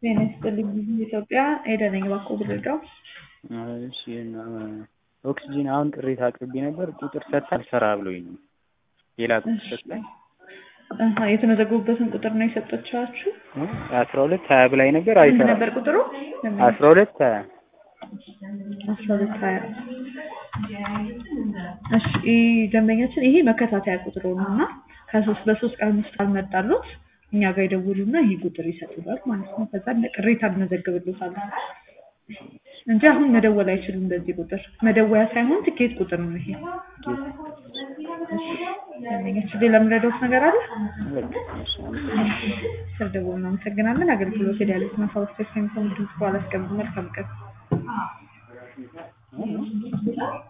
ጤና ይስጥልኝ ኢትዮጵያ ኤደን ነኝ እባክዎ ብረዳው? እሺ እና ኦክስጂን አሁን ቅሬታ አቅርቤ ነበር ቁጥር ሰጥታ አልሰራ ብሎኝ ነው። ሌላ ቁጥር ሰጥታኝ አሀ የተመዘገቡበትን ቁጥር ነው የሰጠቻችሁ? አስራ ሁለት ሀያ ብላኝ ነበር ስንት አይሰራም። ነበር ቁጥሩ? አስራ ሁለት ሀያ አስራ ሁለት ሀያ እሺ ደንበኛችን ይሄ መከታተያ ቁጥሩ ነው እና ከሶስት በሶስት ቀን ውስጥ ካልመጣሉት እኛ ጋር ይደውሉና ይሄ ቁጥር ይሰጡታል ማለት ነው። ከዛ እንደ ቅሬታ እንመዘግብሎታለን እንጂ አሁን መደወል አይችሉም። በዚህ ቁጥር መደወያ ሳይሆን ትኬት ቁጥር ነው ይሄ። ደንበኛችን ሌላ የምረዳውት ነገር አለ? ስለደወሉ እናመሰግናለን። አገልግሎት ሄዳለች ማሳወቅ ተስፋ የሚሰሙ ድምጽ በኋላ አስቀምጡ። መልካም ቀን